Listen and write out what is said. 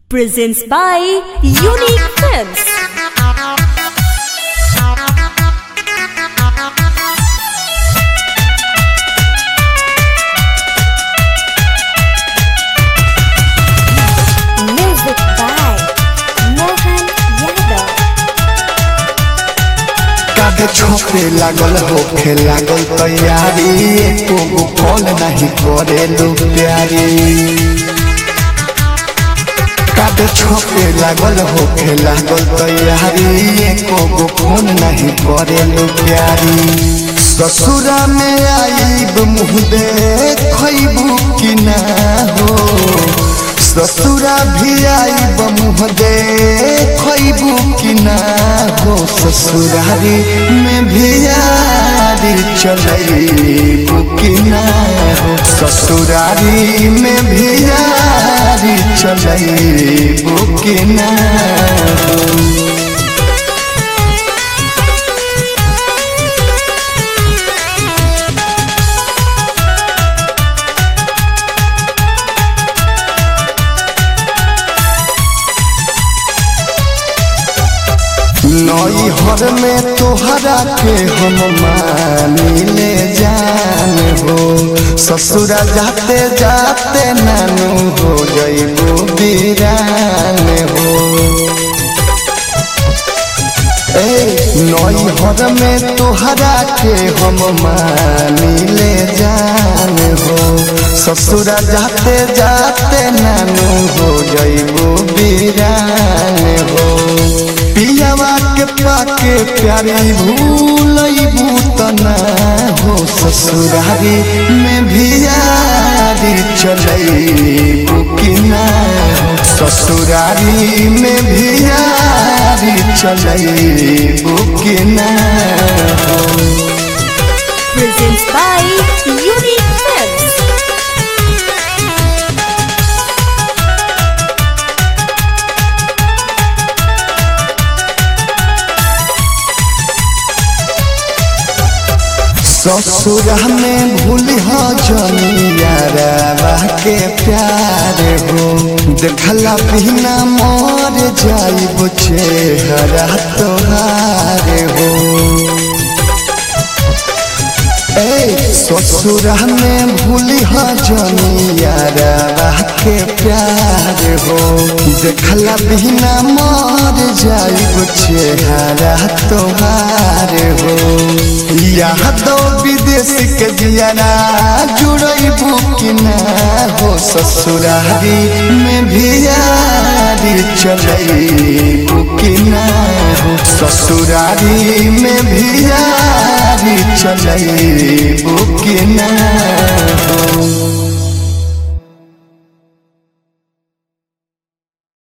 presents by Unique Films. Music by Mohan Yadav. कागज छोपे लागल होखे लागल तैयारी एको गो कॉल नहीं करे लो प्यारी कागज छोपे लागल होखे लागल तैयारी एको गो फोन नहीं करे लो प्यारी ससुरा में आईब मुँह देखबू कि ना हो ससुरा भी आईब मुँह देखबू कि ना हो ससुरारी में भी यारी चलैबू कि ना हो ससुरारी में भी यारी चलैबू कि ना हो नई हर में तोहरा के हम मानी ले जान हो ससुरा जाते जाते नानू हो जइबू बीरान हो ए नई हर में तोहरा के हम मानी ले जान हो ससुरा जाते जाते नानू हो जइबू बीरान हो पियावा के पाके प्यारी भूलबू तना हो ससुरारी में भी यारी चलैबू कि ना हो ससुरारी में भी यारी चलैबू कि ना हो Presents by Unique Films. ससुरा में भूल हो जमियारा के प्यार हो देखला बिना मोर जाइब चेहरा तोहार हो ए ससुरा में भूल हो जमियारा के प्यार हो देखला बिना मोर जाइब चेहरा तोहार हो यहाँ तो विदेश के जियाना जुड़बू कि ना हो ससुरारी में भी यारी चलबू कि ना हो ससुरारी में भी यारी चलबू कि ना हो